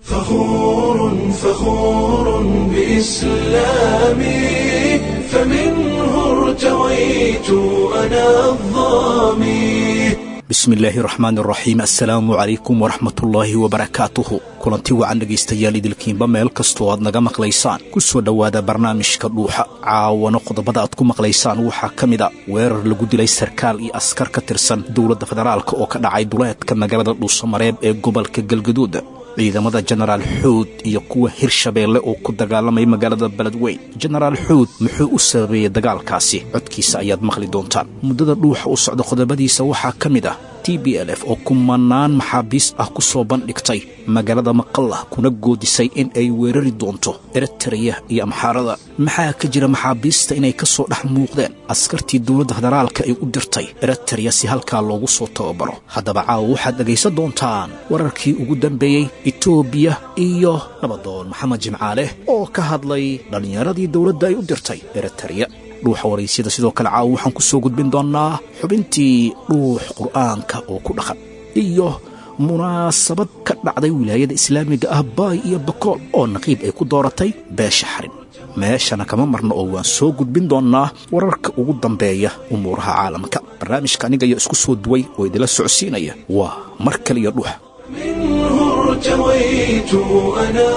فخور فخور بإسلامي فمنه ارتويت أنا الظامي bismi illaahi raxmaan raxiim assalaamu calaykum waraxmatullaahi wabarakaatuhu kulanti wacan dhegaystayaal idilkiinba meel kastoo aad naga maqlaysaan ku soo dhowaada barnaamijka dhuuxa caawana qodobada aad ku maqlaysaan waxaa ka mid a weerar lagu dilay sarkaal iyo askar ka tirsan dowladda federaalk oo ka dhacay duleedka magaalada dhuusamareeb ee gobolka galgaduud ciidamada jenaraal xuud iyo kuwa hirshabeelle oo ku dagaalamay magaalada beledweyn jenaraal xuud muxuu u sababeeyey dagaalkaasi codkiisa ayaad maqli doontaan muddada dhuuxa u socda qodobadiisa waxaa ka mid ah t b l f oo kumanaan maxaabiis ah ku soo bandhigtay magaalada maqalla kuna goodisay in ay weerari doonto eritreya iyo amxaarada maxaa ka jira maxaabiista inay ka soo dhex muuqdeen askartii dowladda federaalka ay u dirtay eritreya si halkaa loogu soo tababaro haddaba caawa waxaad dhegaysan doontaan wararkii ugu dambeeyey etoobiya iyo nabadoon maxamed jimcaale oo ka hadlay dhallinyaradii dowladda ay u dirtay eritreya dhuuxa waraysyada sidoo kale caawa waxaan ku soo gudbin doonnaa xubintii dhuux qur'aanka oo ku dhaqan iyo munaasabad ka dhacday wilaayada islaamiga ah baay iyo bakool oo naqiib ay ku dooratay beesha xarin meeshana kama marno oo waan soo gudbin doonnaa wararka ugu dambeeya umuuraha caalamka barnaamijka aniga iyo isku soo duway oo idila socodsiinaya waa mar kale iyo dhuux منه ارتويت أنا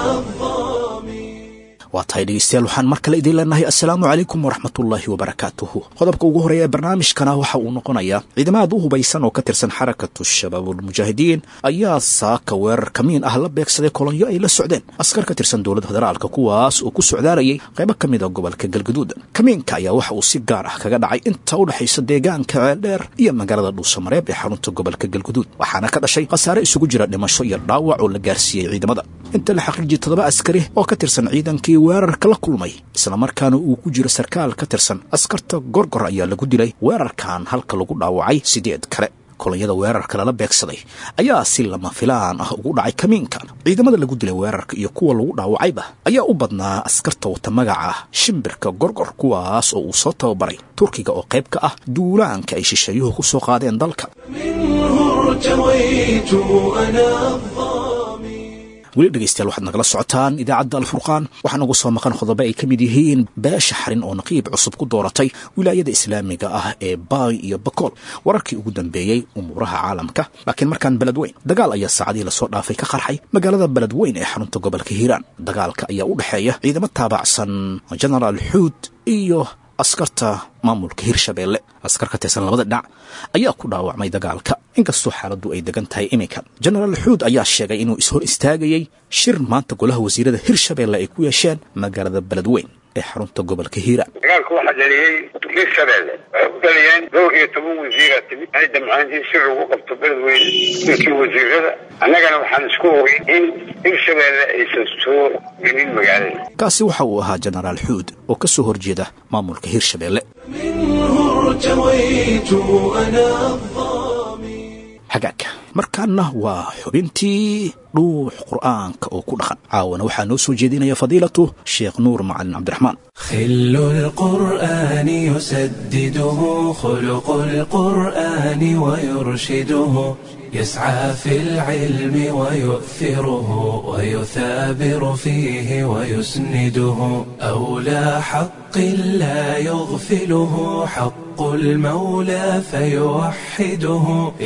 الظامي waa tahay dhegaystayaal waxaan mar kale idiin leenahay assalaamu calaykum waraxmatullaahi wabarakaatuhu qodobka ugu horeeya ee barnaamijkana waxa uu noqonayaa ciidamo aad u hubaysan oo ka tirsan xarakatu shabaabulmujaahidiin ayaa saaka weerar kamiin ah la beegsaday kolonyo ay la socdeen askar ka tirsan dowladda federaalka kuwaas oo ku socdaarayay qaybo ka mid a gobolka galgaduud kamiinka ayaa waxa uu si gaar ah kaga dhacay inta u dhexaysa deegaanka ceeldheer iyo magaalada dhuusamareeb ee xarunta gobolka galgaduud waxaana ka dhashay khasaare isugu jira dhimasho iyo dhaawac oo la gaarsiiyey ciidamada inta la xaqiijiyey toddoba askari oo ka tirsan ciidankii weerarka la kulmay islamarkaana uu ku jiro sarkaal ka tirsan askarta gorgor ayaa lagu dilay weerarkan halka lagu dhaawacay sideed kale kolonyada weerarka lala beegsaday ayaa si lama filaan ah ugu dhacay kamiinka ciidamada lagu dilay weerarka iyo kuwa lagu dhaawacayba ayaa u badnaa askarta wata magaca shimbirka gorgor kuwaas oo uu soo tababaray turkiga oo qayb ka ah duulaanka ay shisheeyuhu ku soo qaadeen dalka منه ارتويت أنا الظامي weli dhegaystayaal waxaad nagala socotaan idaacadda alfurqaan waxaa nagu soo maqan qodobo ay ka mid yihiin beesha xarin oo naqiib cusub ku dooratay wilaayada islaamiga ah ee baay iyo bakool wararkii ugu dambeeyey umuuraha caalamka laakiin markaan beledweyn dagaal ayaa saacadihii lasoo dhaafay ka qarxay magaalada beledweyn ee xarunta gobolka hiiraan dagaalka ayaa u dhexeeya ciidamo taabacsan jenaraal xuud iyo askarta maamulka hirshabeelle askar ka tirsan labada dhinac ayaa ku dhaawacmay dagaalka inkastoo xaaladdu ay degan tahay iminka jenaraal xuud ayaa sheegay inuu ishor istaagayey shir maanta golaha wasiirada hirshabeelle ay ku yeesheen magaalada beledweyn ee xarunta gobolka hiiraan dagaalku waxaa dhaliyey hirshabeelle waxay ku dhaliyeen dhowr iyo toban wasiira timid ay damcaan in si lagu qabto beledweyne ninkii wasiirada annagana waxaan isku ogay in hirshabeelle aysan soo gelin magaalada kaasi waxa uu ahaa jenaraal xuud oo ka soo horjeeda maamulka hirshabeelle منه ارتويت أنا الظامي xagaagka markaana waa xubintii dhuux qur'aanka oo ku dhaqan caawana waxaa noo soo jeedinaya fadiilatu sheekh nuur macalin cabdiraxmaan خل القرآن يسدده خلق القرآن ويرشده يسعى في العلم ويؤثره ويثابر فيه ويسنده أولى حق لا يغفله حق المولى فيوحده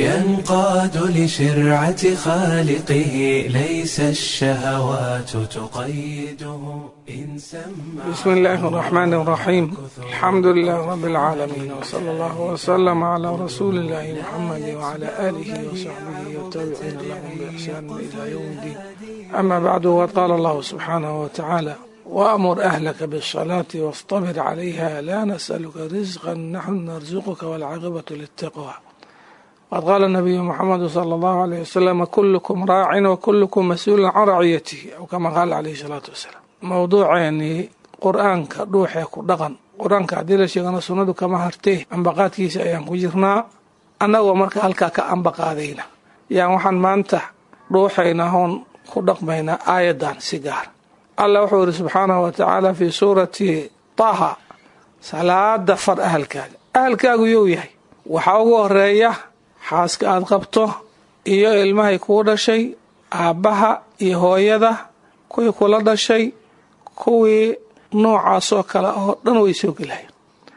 ينقاد لشرعة خالقه ليس الشهوات تقيده إن سمع بسم الله الرحمن الرحيم الحمد لله رب العالمين وصلى الله وسلم على رسول الله محمد وعلى آله وصحبه والتابعين لهم بإحسان إلى يوم الدين أما بعد وقال الله سبحانه وتعالى وأمر أهلك بالصلاة واصطبر عليها لا نسألك رزقا نحن نرزقك والعاقبة للتقوى وقد قال النبي محمد صلى الله عليه وسلم كلكم راع وكلكم مسؤول عن رعيته أو كما قال عليه الصلاة والسلام موضوع يعني قرآنك روحي كدقن قرآنك عديل شيغنا سنة كما هرتيه أنبقات كيس أيام كجرنا أنا ومرك هلكا كأنبقادينا يعني وحن ما أنت روحينا هون كدقمينا آيدان سيجار الله وحور سبحانه وتعالى في سورة طه salaada far ahalkaaga ahalkaagu you yahay waxaa ugu horeeya xaaska aad qabto iyo ilmahay kuu dhashay aabbaha iyo hooyada kuwii kula dhashay kuwii noocaasoo kale oo dhan way soo gelayaan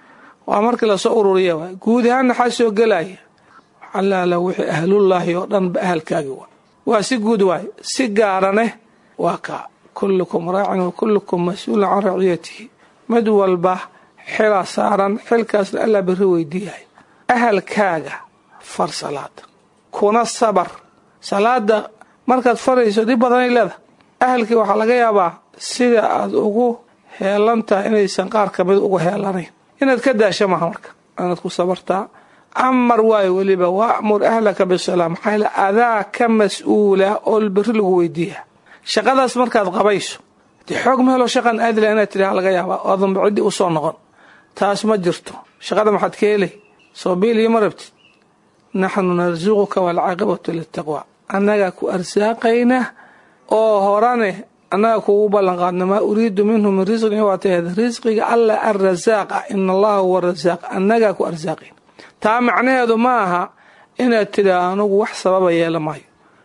waa markii lasoo ururiya waay guud ahaan maxaa soo gelaya xalaala wixii ahlullaahi oo dhan ba ahalkaagi waa waa si guud waay si gaaraneh waa kaa kullukum raacin wa kullukum mas-uulun can raciyatihi mid walba xilaa saaran xilkaasna allaa berri weydiiyahay ahalkaaga far salaada kuna sabar salaada markaad farayso dhib badanay leeda ahalkii waxaa laga yaabaa sida aad ugu heelan tahay inaysan qaar ka mid ugu heelanayn inaad ka daasha maha marka inaad ku sabartaa amar waayo weliba waamur ahlaka bisalaa maxaa yale adaa ka mas-uula oo berri lagu weydiiya shaqadaas markaad qabayso dee xoog ma helo shaqan aadila inaad tidhaha laga yaabaa oodanba ciddii u soo noqon taas ma jirto shaqada maxaad ka helay soo biil iyo ma rabtid naxnu narsuquka waalcaaqibatu litaqwa annagaa ku arsaaqayna oo horane annaga kuugu ballanqaadna maa uriidu minhu min risqin waa taheed risqiga alla arrasaaq ah ina allaha huwa rasaaq annagaa ku arsaaqayn taa macnaheedu ma aha inaad tidhaa anugu wax sababa yeela maayo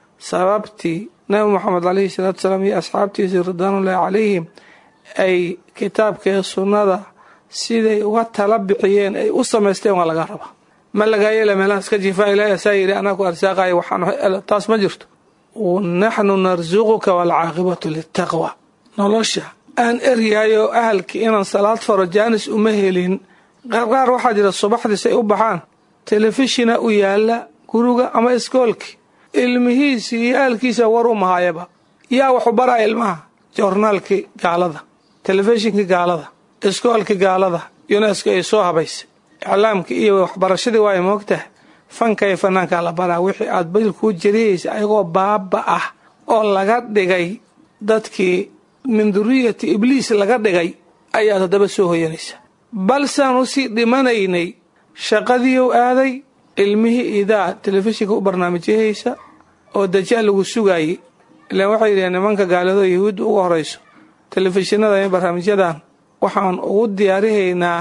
sababtii nabi moxamed calayhi salaatu salaam iyo asxaabtiisii ridwaanullaahi calayhim ay kitaabkee sunnada siday uga tala bixiyeen ay u samaysteen waa laga rabaa ma lagaa yeela meelaha iska jiifaa ilaahi asaa yidhi anaa ku arsaaqaya waxaan taas ma jirto naxnu narsuquka waalcaaqibatu litaqwa nolosha aan eryahay oo ahalkii inaan salaad faro jaanis uma helin qaarqaar waxaa jira subaxdiis ay u baxaan telefishina u yaala guriga ama iskoolki ilmihiisii iyo ahalkiisa war u mahaayaba yaa waxu baraya ilmaha joornaalkii gaalada telefishinkii gaalada iskoolkii gaalada yunesko ay soo habaysay iclaamkii iyo waxbarashadii waay moogtaha fanka iyo fanaankaa la baraa wixii aad badil kuu jariyaysa ayagoo baaba ah oo laga dhigay dadkii min duriyati ibliis laga dhigay ayaad haddaba soo hoyanaysa balsaan usii dhimanaynay shaqadiiu aaday ilmihii idaa telefishinka u barnaamijyahaysa oo dajaal lagu sugaayey ilaan waxay yidhaheen nimanka gaalado yahuudda uga horayso telefishinada iyo barnaamijyadan waxaan ugu diyaarihaynaa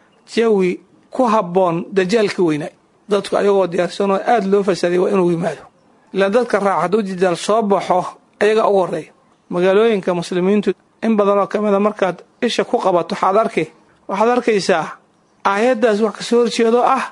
jawi ku habboon dajaalka weynaa dadku ayagoo diyaarsanoo aada loo fasaaday waa inuu yimaado ilaan dadka raaca hadduu dajaal soo baxo ayagaa ugu horreeya magaalooyinka muslimiintu in badanoo ka mida markaad isha ku qabato waxaad arki waxaad arkaysaa aayaddaas wax kasoo horjeedo ah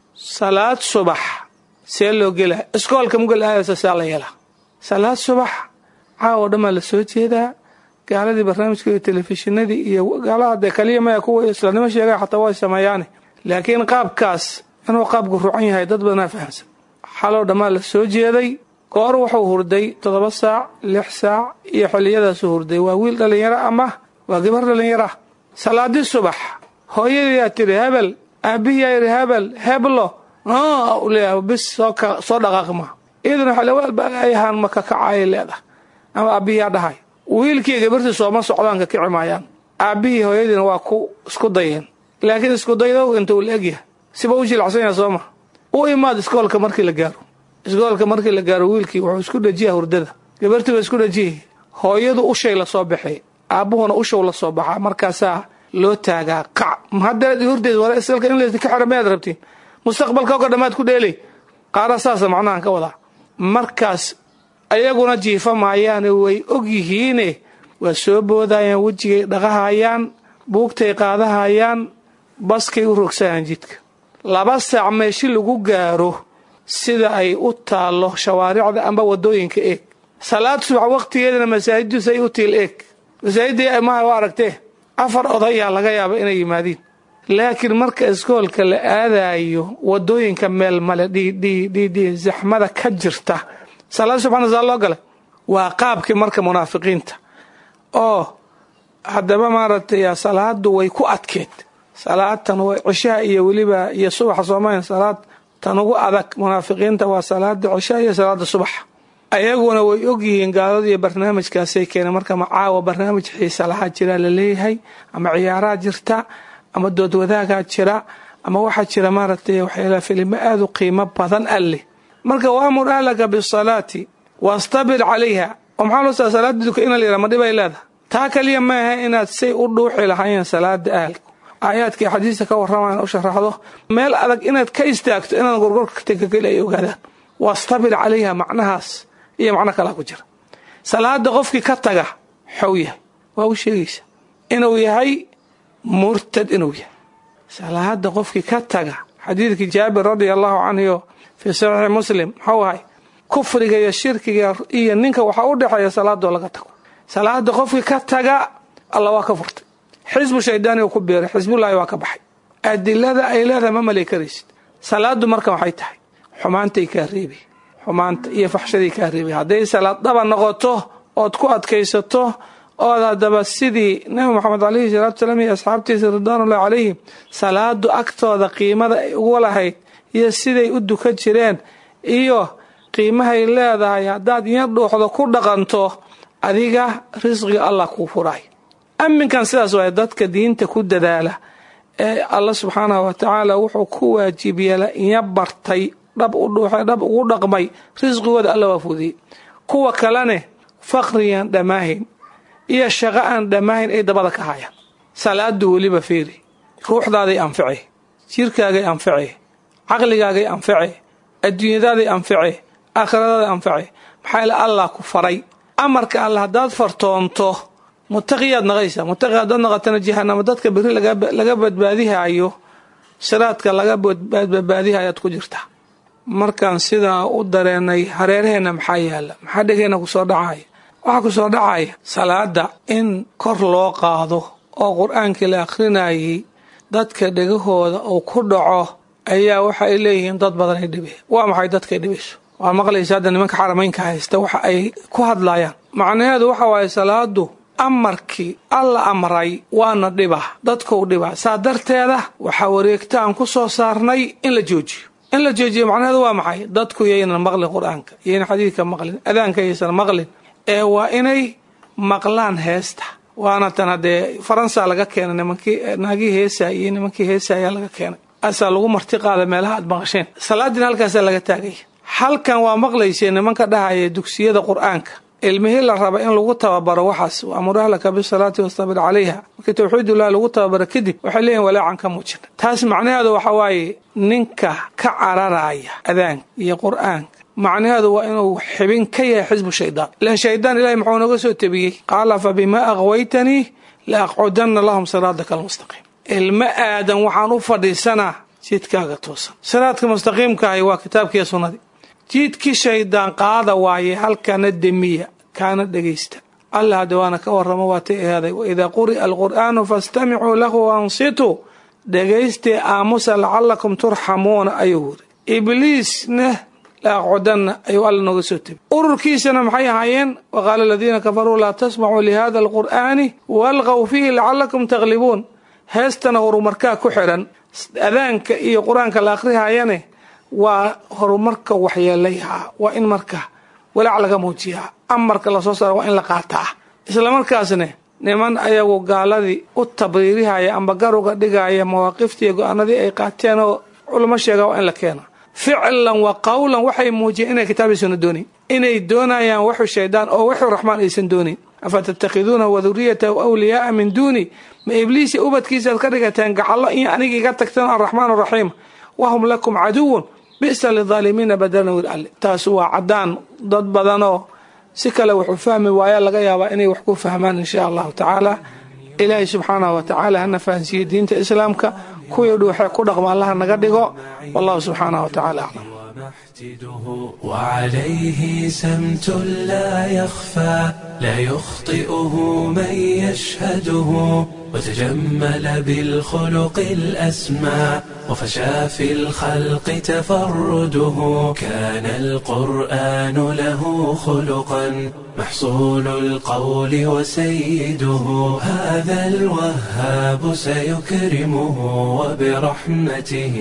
salaad subax see loo gelaa iskoolka mugal aadaysa saa la yeelaa salaad subax caawo dhammaa la soo jeedaa gaaladii barnaamijka iyo telefishinadii iyo gaalaha dee kaliya maya kuwa islaamnimo sheegaya xataa way sameeyaane laakiin qaabkaas inuu qaabku rucan yahay dad badanaa fahamsan xaloo dhammaa la soo jeeday goor wuxuu hurday toddoba saac lix saac iyo xilliyadaasuu hurday waa wiil dhallinyaro ama waa gabar dhallinyara salaadii subax hooyadiyaa tiri hebel aabihiyaa yidhi hebel heblo leeyahay bis soo dhaqaaqi maha iyaduna xalewaalbaayahaan ma kakacayay leedahay ama aabihiyaa dhahay wiilkii gabartii sooma socdaan ka kici maayaan aabbihii hooyadiina waa ku isku dayeen laakiin isku daydow inta uu la egyahay siba u jilacsan yaha sooma u imaad iskoolka markii la gaaro iskoolka markii la gaaro wiilkii wuxuu isku dhajiyaa hurdada gabartii waa isku dhajiyay hooyadu ushay lasoo baxay aabbuhuna ushow la soo baxaa markaasaa loo taagaa qac haddaad hordeed wara isalka in layska xira mayaad rabtiin mustaqbalka oga dhammaad ku dheelay qaara saasa macnahan ka wadaa markaas ayaguna jiifa maayaane way og yihiine waa soo boodayaan wejigay dhaqahayaan buugtay qaadahayaan baskay u rogsayaan jidka laba saac meeshi lagu gaaro sida ay u taallo shawaaricda amba wadooyinka eeg salaad subax waqtigeedana masaajidus ay u tiil eeg masaajidda maha u aragtee afar odayaa laga yaaba inay yimaadiin laakiin marka iskoolka la aadayo wadooyinka meel male dhidhidhidhi zaxmada ka jirta salaad subxana saa loo galay waa qaabkii marka munaafiqiinta oo haddaba maaragtay salaadu way ku adkeed salaadtan way cishaha iyo weliba iyo subaxa soomaaliya salaad tan ugu adag munaafiqiinta waa salaada cishaha iyo salaada subaxa ayaguna way ogyihiin gaaladu iyo barnaamijkaasay keeneen marka macaawa barnaamij xiisa lahaa jira laleeyahay ama ciyaaraa jirta ama doodwadaagaa jira ama waxaa jira maaragtay waxyaala filimo aada u qiimo badan alleh marka waamur ahlaka bisalaati wastabir calayha oo maxaa loo saa salaada duka ina layidhaha ma dhibay leedahay taa kaliya maaha inaad say u dhuuxi lahaayeen salaada ahalku aayaadkai xadiista ka warramaan u sharaxdo meel adag inaad ka istaagto inaad gorgorka tegakeli ay ogaadaan wastabir calayha macnahaas iyo macno kalaa ku jira salaada qofkii ka taga xow yahay waa u sheegaysa inuu yahay murtad inuu yahay salaada qofkii ka taga xadiidkii jaabir radia allahu canhu fii saxiixi muslim muxuu ahay kufriga iyo shirkiga iyo ninka waxaa u dhexeeya salaadoo laga tago salaada qofkii ka taga alla waa ka furtay xisbu shaydaani uu ku biiray xisbullaahi waa ka baxay adilada ay leedahay ma malay karaysid salaadu marka waxay tahay xumaantay kaa reebay xumaanta iyo faxshaday kaa reebay hadday salaad dhaba noqoto ood ku adkaysato ood haddaba sidii nabi moxamed calayhi salaatu salaam iyo asxaabtiisa ridwaanullahi calayhim salaadu agtooda qiimada ay ugu lahayd iyo siday u dukan jireen iyo qiimahay leedahay haddaad yar dhuuxdo ku dhaqanto adiga risqiga allah kuu furaay aminkan sidaas waay dadka diinta ku dadaala ee alla subxaanahu wa tacaala wuxuu ku waajib yeela inya bartay dhab u dhuuxay dhab ugu dhaqmay risqigooda alla waa fudiyey kuwa kalene faqrigaan dhammaahayn iyo shaqo aan dhammaahayn ay dabada ka hayaan salaadu weliba fiiri ruuxdaaday anfice jirkaagay anfice caqligaagay anfice adduunyadaaday anfice aakhiradaday anfice maxaa ila allah ku faray amarka alle haddaad fartoonto mutaqiyaad naqaysaa mutaqi haddaad naqatana jahanamo dadka beri laga badbaadihaayo siraadka laga badbaadihayaad ku jirtaa markaan sidaa u dareenay hareeraheenna maxaa yaala maxaa dhegeenna kusoo dhacaya waxaa kusoo dhacaya salaada in kor loo qaado oo qur-aankii la akhrinayay dadka dhegahooda uu ku dhaco ayaa waxa ay leeyihiin dad badan ay dhibe waa maxay dadkay dhibayso waa maqlaysa hadda nimanka xarameynka haysta waxa ay ku hadlayaan macnaheedu waxa waaye salaadu amarkii alla amray waana dhibaa dadkau dhibaa saa darteeda waxaa wareegtaan ku soo saarnay in la joojiyo in la joojiyo macnaheedu waa maxay dadku yaynan maqlin qur-aanka yaynan xadiidka maqlin adaanka yaysan maqlin ee waa inay maqlaan heesta waana tan haddee faransa laga keenay nimankii naagii heesay iyo nimankii heesa ayaa laga keenay asaa lagu marti qaada meelaha aad maqasheen salaadiina halkaasaa laga taagaya halkan waa maqlaysee nimanka dhahaya dugsiyada qur-aanka ilmihii la raba in lagu tababaro waxaas amur ahlaka bisalaati wastabir calayha markii tawxiidullahi lagu tababaro kadib waxay leeyihin walaacan ka muujina taas macnaheedu waxa waaye ninka ka cararaya adaanka iyo qur-aanka macnaheedu waa inuu xibin ka yahay xisbu shaydaan ilan shaydaan ilahay muxuu naga soo tebiyey qaala fa bimaa aqwaytanii la aqcudanna lahum siraadaka almustaqiim ilmo aadan waxaan u fadhiisanaa jidkaaga toosan siraadka mustaqiimkaahi waa kitaabkiiyo sunnadii jiidkii shaydaan qaada waaye halkana demiya kaana dhegaysta alla hadda waana ka warramo waatay ahaaday waidaa quri'a alqur'aanu fastamicuu lahu waansituu dhegaystee aamusa lacallakum turxamuuna ayuu wuri ibliisna la aqcudanna ayuu alla nooga soo tebi ururkiisana maxay ahaayeen waqaala aladiina kafaruu laa tasmacuu lihada alqur'aani walqaw fiihi lacallakum taglibuun heestana horumarkaa ku xidhan adaanka iyo qur-aanka la akhrihayane waa horumarka waxyeelayaha waa in marka walaac laga muujiyaa amarka lasoo saara waa in la qaataa islamarkaasne niman ayagu gaaladii u tabriirihaya amba garuga dhigaya mawaaqiftii go-aanadii ay qaateen oo culamo sheegaa waa in la keena ficlan wa qawlan waxay muujiyeen inay kitaabiisuna doonayn inay doonayaan waxu shaydaan oo waxu raxmaan aysan doonayn afa tattakhiduunahu waduriyatahu awliyaaa min duuni ma ibliisi ubadkiisaaad ka dhigateen gacallo iyo aniga iga tagteen araxmaan araxiim wahum lakum caduwun bisa lidaalimiina badalan wir alle taas waa caddaan dad badanoo si kale wuxuu fahmi waaya laga yaabaa inay wax ku fahmaan insha allahu tacaala ilaahay subxaanahu wa tacaala hana fahansiiye diinta islaamka kuwii dhuuxee ku dhaqma allaha naga dhigo wallahu subxaanahu wa tacala aclam ومحتده وعليه سمت لا يخفى لا يخطئه من يشهده وتجمل بالخلق الأسمى وفشى في الخلق تفرده كان القرآن له خلقا محصول القول وسيده هذا الوهاب سيكرمه وبرحمته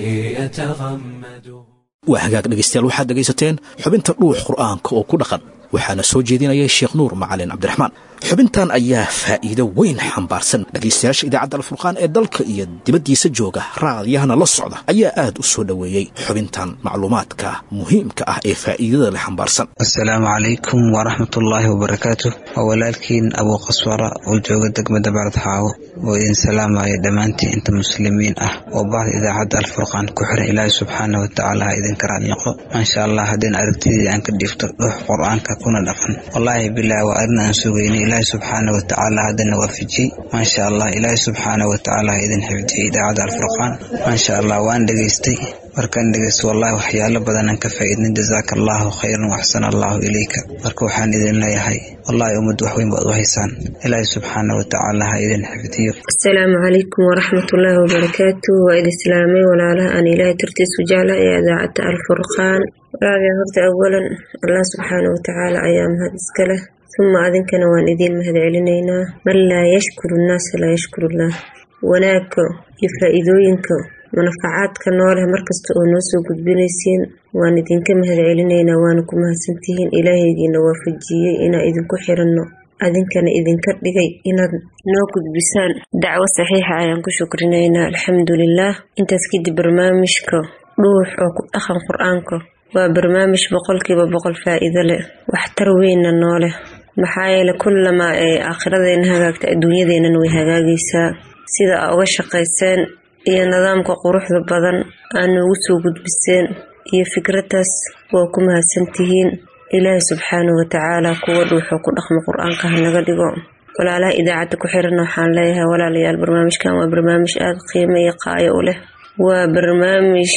يتغمده waa hagaag dhegaystayaal waxaad dhegaysateen xubinta dhuux qur'aanka oo ku dhaqan waxaana soo jeedinayay sheekh nuur macalin cabdiraxmaan xubintan ayaa faa'iido weyn xambaarsan dhegaystayaasha idaacadda alfurqaan ee dalka iyo dibaddiisa jooga raadiyahana la socda ayaa aad u soo dhoweeyey xubintan macluumaadka muhiimka ah ee faa'iidada leh xambaarsan asalaamu calaykum waraxmatullaahi wabarakaatu waa walaalkiin abuu qaswara oo jooga degmada baradxaawo oo idin salaamaya dhammaantiin inta muslimiin ah oo bahda idaacadda alfurqaan ku xiran ilaahi subxaana watacaala ha idinka raadniqo maasha allah haddeen aragtidii aan ka dhiifto dhuux qur-aanka kuna dhaqan wallaahi bilah waa arrin aan sugaynay ilaahi subxaana watacaala haddana waafajiyey maasha allah ilaahi subxaana watacaala ha idin xifdiyey idaacadda alfurqaan maasha allah waan dhegaystay markaan dhegeysto wallahi waxyaalo badanaan ka faa'iidnay jazaaka allahu khayran waxsana allahu ilayka marka waxaan idin leeyahay wallahi ummad wax weyn baad u haysaan ilaahi subxaana watacaala ha idin xifdiyo asalaamu calaykum waraxmatullaahi wabarakaatu waa idin islaamay walaalaha aan ilaahay dartiisu jecla ee idaacadda alfurqaan walaalayaal horta awalan allah subxaana watacaala ayaa mahad iska leh uma adinkana waan idiin mahad celinaynaa man laa yashkuru nnaasa laa yashkurullah wanaagga iyo faa-iidooyinka manafacaadka nooleh markasta oo noo soo gudbinaysiin waan idinka mahad celinaynaa waana ku mahadsantihiin ilaahaygiina waafajiyey inaan idinku xiranno adinkana idinka dhigay inaad noo gudbisaan dacwo saxiixa ayaan ku shukrinaynaa alxamdulilaah intaas kadib barnaamijka dhuux oo ku dhaqan qur-aanka waa barnaamij boqolkiiba boqol faa-iido leh waxtar weynna noo leh maxaa yeele kullamaa ay aakhiradeenna hagaagta adduunyadeennana way hagaagaysaa sida aa uga shaqayseen iyo nidaamka quruxda badan aa noogu soo gudbiseen iyo fikraddaas waa ku mahadsantihiin ilaahi subxaanahu watacaala kuwa dhuuxoo ku dhaqmo qur-aanka hanaga dhigo walaalaha idaacadda ku xiran waxaan leeyahay walaalayaal barnaamijkan waa barnaamij aada qiimo iyo qaayo u leh waa barnaamij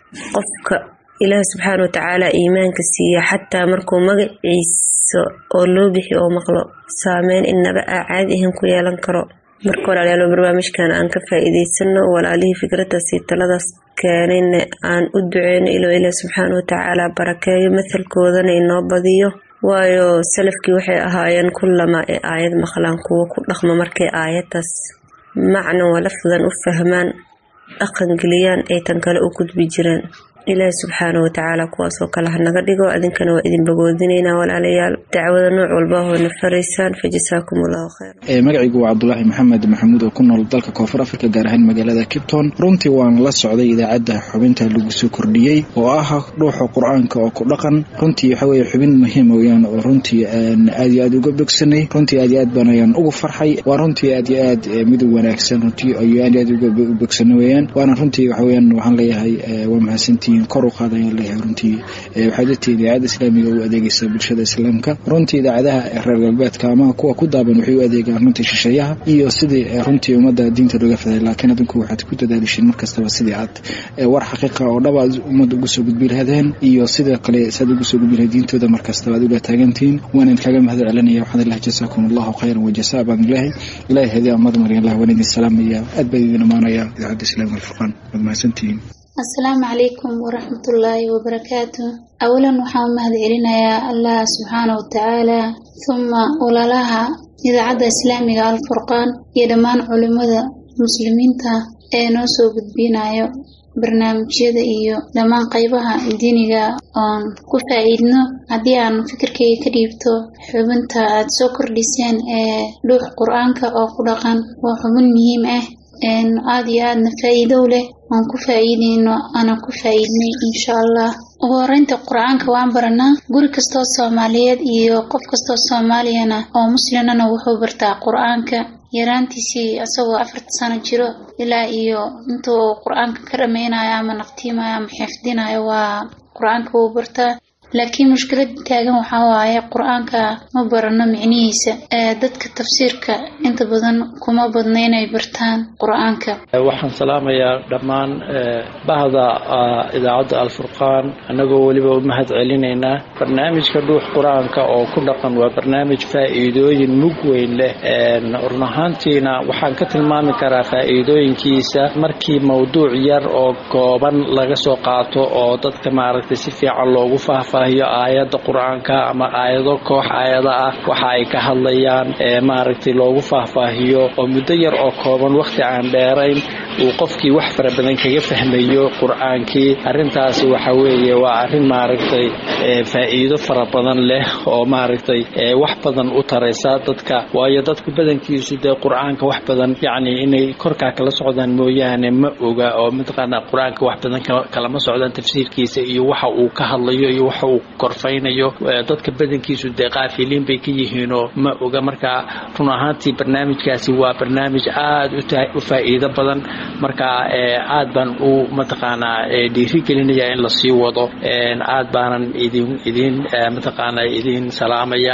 qofka ilaahi subxaana watacaala iimaanka siiya xataa markuu magaciisa oo loo bixi oo maqlo saameyn inaba aa caadi ahan ku yeelan karo marka walaalayaal barnaamijkan aan ka faa-iideysano walaalihii fikraddaasi taladaas keenayna aan u duceyno ilo ilaah subxaana watacaala barakeeyo mathalkoodana inoo badiyo waayo salafkii waxay ahaayeen kullamaa ee aayad maqlaan kuwo ku dhaqma markay aayaddaas macna wa lafdan u fahmaan dhaqangeliyaan ay tan kale u gudbi jireen ilaahi subxaana watacaala kuwaasoo kale hanaga dhigo adinkana waa idin bagoodinaynaa walaalayaal dacwada nooc walba hoona faraysaan fa jasaakum allahu khayr magacaygu waa cabdulaahi maxamed maxamuud oo ku nool dalka koonfur afrika gaar ahaan magaalada kipton runtii waan la socday idaacadda xubinta lagu soo kordhiyey oo ah dhuuxa qur-aanka oo ku dhaqan runtii waxa weye xubin muhiim weyaan oo runtii aan aad iyo aad uga bogsanay runtii aad iyo aad baan ayaan ugu farxay waa runtii aad iyo aad midug wanaagsan runtii ayo aad iyo aad uga bogsana weyaan waana runtii waxa weyaan waxaan leeyahay waa mahadsantihiin kor u qaad ayaan leeyahay runtii waxay dadtii idaacadda islaamiga u adeegaysaa bulshada islaamka runtii idaacadaha reer galbeedka ama kuwa ku daaban waxay u adeegaan runtii shisheeyaha iyo sidii runtii ummadda diinta looga faday laakiin adinku waxaad ku dadaalishiin markastaba sidii aad war xaqiiqa oo dhab aad ummadda ugu soo gudbi lahadeen iyo sidoo kale saad ugu soo gudbi lahayd diintooda markastaba aad ula taagantihiin waan idinkaga mahad celinaya waxaan ilahi jasaakum allahu khayran wajasa baan ilaahay ilahay hadiya amad mariyan allah waan idin salaamaya aad baan idin amaanaya idaacadda islaamiga alfurqaan waad mahadsantihiin asalaamu calaykum waraxmatullaahi wabarakaatu awalan waxaan u mahad celinayaa allah subxaana watacaala huma walaalaha idaacadda islaamiga alfurqaan iyo dhammaan culimada muslimiinta ee noo soo gudbinayo barnaamijyada iyo dhammaan qaybaha diiniga oon ku faa-iidno haddii aan fikirkayga ka dhiibto xubinta aad soo kordhiseen ee dhuux qur-aanka oo ku dhaqan waa xubin muhiim ah aada iyo aadna faa-iido u leh aan ku faa-iideyno aanan ku faa-iidnay insha allah ugu horeynta qur-aanka waan baranaa guri kastoo soomaaliyeed iyo qof kastoo soomaaliyana oo muslimana wuxuu bartaa qur-aanka yaraantiisii isagoo afarta sano jiro ilaa iyo inta uu qur-aanka ka dhameynayo ama naqtiimayo ama xifdinayo waa qur-aanka wuu bartaa laakiin mushkilada taagan waxaa waaye qur-aanka ma barano micnihiisa dadka tafsiirka inta badan kuma badna inay bartaan qur-aanka waxaan salaamayaa dhammaan bahda idaacadda alfurqaan annagoo weliba u mahad celinaynaa barnaamijka dhuux qur-aanka oo ku dhaqan waa barnaamij faa-iidooyin mug weyn leh run ahaantiina waxaan ka tilmaami karaa faa-iidooyinkiisa markii mawduuc yar oo kooban laga soo qaato oo dadka maaragtay si fiican loogu faahfaa aayada qur-aanka ama aayado koox aayada ah waxa ay ka hadlayaan maaragtay loogu faahfaahiyo oo muddo yar oo kooban wakhti aan dheerayn uu qofkii wax fara badan kaga fahmayo qur-aankii arrintaasi waxa weeye waa arrin maaragtay faa-iido fara badan leh oo maaragtay wax badan u taraysa dadka waayo dadku badankiisu dee qur-aanka wax badan yacni inay korkaa kala socdaan mooyaane ma oga oo mataqaanaa qur-aanka wax badan kalama socdaan tafsiirkiisa iyo waxa uu ka hadlayo iyo waxa uu korfaynayo dadka badankiisu dee qaafiliin bay ka yihiinoo ma oga markaa run ahaantii barnaamijkaasi waa barnaamij aad u faa'iido badan markaa aad baan u mataqaanaa dhiirigelinaya in lasii wado aad baanan idin idin mataqaanaa idin salaamaya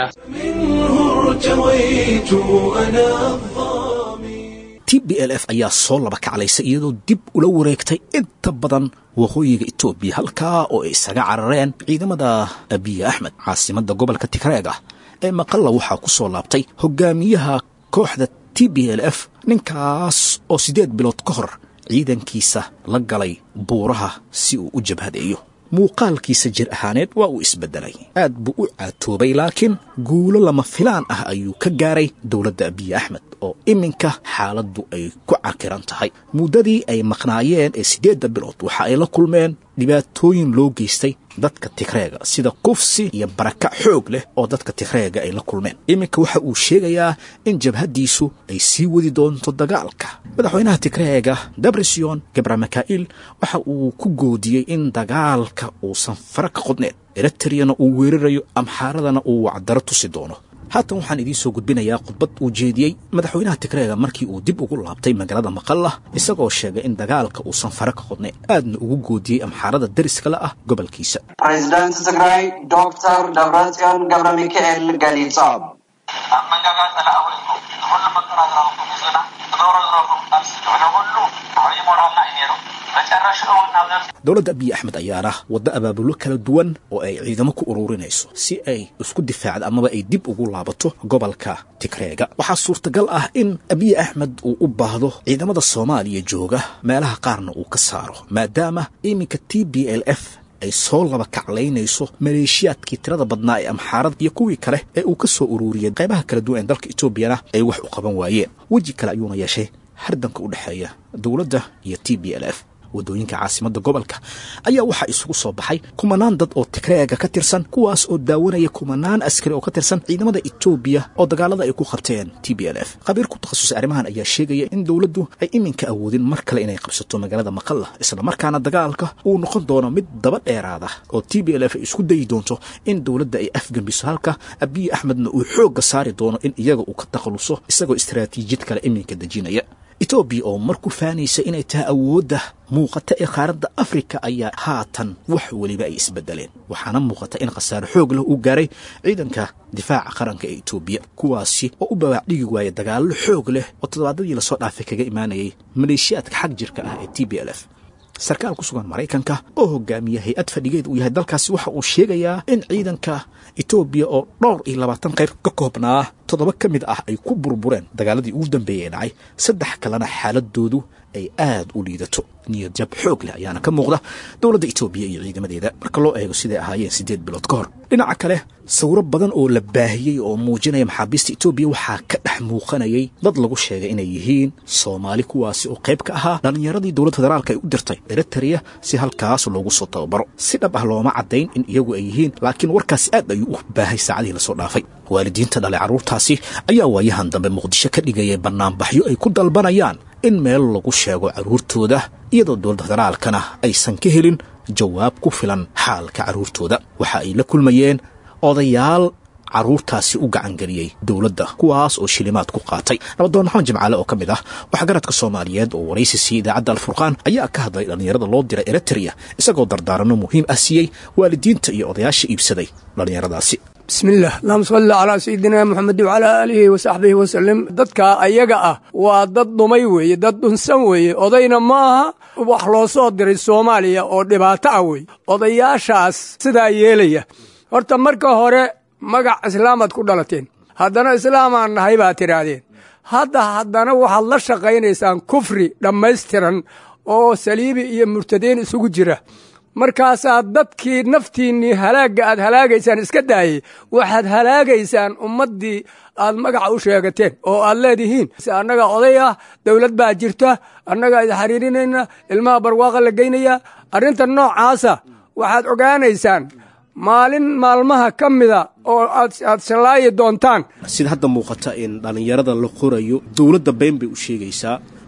t b l f ayaa soo laba kaclaysa iyadoo dib ula wareegtay inta badan waqooyiga etoobiya halkaa oo ay isaga carareen ciidamada abiye axmed caasimada gobolka tigreeg ah ee maqalla waxaa ku soo laabtay hogaamiyaha kooxda t b l f ninkaas oo siddeed bilood ka hor ciidankiisa la galay buuraha si uu u jabhadeeyo muuqaalkiisa jir ahaaneed waa uu isbeddelay aad buu u caatoobay laakiin guulo lama filaan ah ayuu ka gaaray dowladda abiye axmed oo iminka xaaladdu ay ku cakiran tahay muddadii ay maqnaayeen ee siddeedda bilood waxa ay la kulmeen dhibaatooyin loo geystay dadka tigreega sida kufsi iyo baraka xoog leh oo dadka tigreega ay la kulmeen iminka waxa uu sheegayaa in jabhaddiisu ay sii wadi doonto dagaalka madaxweynaha tigreega dabresion gabramakaa'il waxa uu ku goodiyey in dagaalka uusan fara ka qodneen eritriyana uu weerarayo amxaaradana uu wacdaro tusi doono haatan waxaan idiin soo gudbinayaa khudbad uu jeediyey madaxweynaha tigreega markii uu dib ugu laabtay magaalada maqalla isagoo sheegay in dagaalka uusan fara ka qodnayn aadna ugu goodiyey amxaarada dariskale ah gobolkiisa ፕሬዚዳንት ትግራይ ዶክተር ደብረጽዮን ገብረ ሚካኤል ገሊፆም ኣብ መንጋጋ ፀላእ ኩሉ መጠራጠራዊ ሚዝና ትገብሮ ዝረኩም ቃልሲ ንኩሉ ዓብዪ ሞራልና እዩ ነይሩ መጨረሽኡ እውን ናብ ነብሲ dowladda abiy axmed ayaana waddo abaabulo kala duwan oo ay ciidamo ku ururinayso si ay isku difaacdo amaba ay dib ugu laabato gobolka tigreega waxaa suurtagal ah in abiy axmed uu u baahdo ciidamada soomaaliya jooga meelaha qaarna uu ka saaro maadaama iminka t b l f ay soo laba kaclaynayso maleeshiyaadkii tirada badnaa ee amxaarada iyo kuwii kale ee uu ka soo ururiyey qaybaha kala duwan ee dalka etoobiyana ay wax u qaban waayeen weji kale ayuuna yeeshay hardanka u dhexeeya dowladda iyo t b l f waddooyinka caasimadda gobolka ayaa waxaa isugu soo baxay kumanaan dad oo tigreega ka tirsan kuwaas oo daawanaya kumanaan askari oo ka tirsan ciidamada etoobiya oo dagaalada ay ku qabteen t b l f khabiir ku takhasusay arrimahan ayaa sheegaya in dowladdu ay iminka awoodin mar kale inay qabsato magaalada maqalla islamarkaana dagaalka uu noqon doono mid daba dheeraada oo t b l f ay isku dayi doonto in dowladda ay afgembiso halka abiy axmedna uu xoogga saari doono in iyaga uu ka takhaluso isagoo istaraatiijiyad kale iminka dejinaya etoobiya oo mar ku faanaysa inay tahay awoodda muuqata ee qaaradda afrika ayaa haatan wax weliba ay isbedeleen waxaana muuqata in khasaare xoog leh uu gaaray ciidanka difaaca qaranka ee etoobiya kuwaasi oo u babac dhigi waaya dagaallo xoog leh oo toddobaadadii lasoo dhaafay kaga imaanayay maleeshiyaadka xag jirka ah ee t b l f sarkaal ku sugan maraykanka oo hogaamiya hay-ad fadhigeed uu yahay dalkaasi waxa uu sheegayaa in ciidanka etoobiya oo dhowr iyo labaatan qayb ka koobnaa toddoba ka mid ah ay ku burbureen dagaaladii ugu dambeeyey ee dhacay saddex kalena xaaladoodu ay aad u liidato niyad jab xoog leh ayaana ka muuqda dowladda etoobiya iyo ciidamadeeda marka loo eego siday ahaayeen siddeed bilood ka hor dhinaca kale sawiro badan oo la baahiyey oo muujinaya maxaabiista etoobiya waxaa ka dhex muuqanayay dad lagu sheegay inay yihiin soomaali kuwaasi oo qayb ka ahaa dhallinyaradii dowladda federaalka ay u dirtay eritrea si halkaas loogu soo tababaro si dhab ah looma caddayn in iyagu ay yihiin laakiin warkaasi aad ayuu u baahay saacadihii lasoo dhaafay waalidiinta dhalay carruurtaasi ayaa waayahan dambe muqdisho ka dhigayay bannaanbaxyo ay ku dalbanayaan in meel lagu sheego carruurtooda iyadoo dowladda federaalkana aysan ka helin jawaab ku filan xaalka carruurtooda waxa ay la kulmayeen odayaal carruurtaasi u gacangeliyey dowladda kuwaas oo shilimaad ku qaatay nabadoon maxamed jimcaale oo ka mid ah waxgaradka soomaaliyeed oo waraysi siiyey idaacadda alfurqaan ayaa ka hadlay dhallinyarada loo diray eritrea isagoo dardaaranno muhiim ah siiyey waalidiinta iyo odayaasha iibsaday dhallinyaradaasi bismillaah allahuma salli calaa sayidina moxamed wacalaa aalihi wa saxbihi wasalim dadka ayaga ah waa dad dhumay weeye dad dhunsan weeye odayna ma aha wax loo soo diray soomaaliya oo dhibaato ah weeye odayaashaas sidaa yeelaya horta marka hore magac islaamaad ku dhalateen haddana islaamaan nahay baad tidhaahdeen hadda haddana waxaad la shaqaynaysaan kufri dhammaystiran oo saliibi iyo murtadiin isugu jira markaasaad dadkii naftiinnii halaagga aad halaagaysaan iska daayey waxaad halaagaysaan ummaddii aad magaca u sheegateen oo aad leedihiin annaga oday ah dowlad baa jirta annagaa isxariirinayna ilmaha barwaaqa la geynaya arrinta noocaasa waxaad ogaanaysaan maalin maalmaha ka mida oo aad shallaayi doontaan sida hadda muuqata in dhallinyarada la qorayo dowladda been bay u sheegaysaa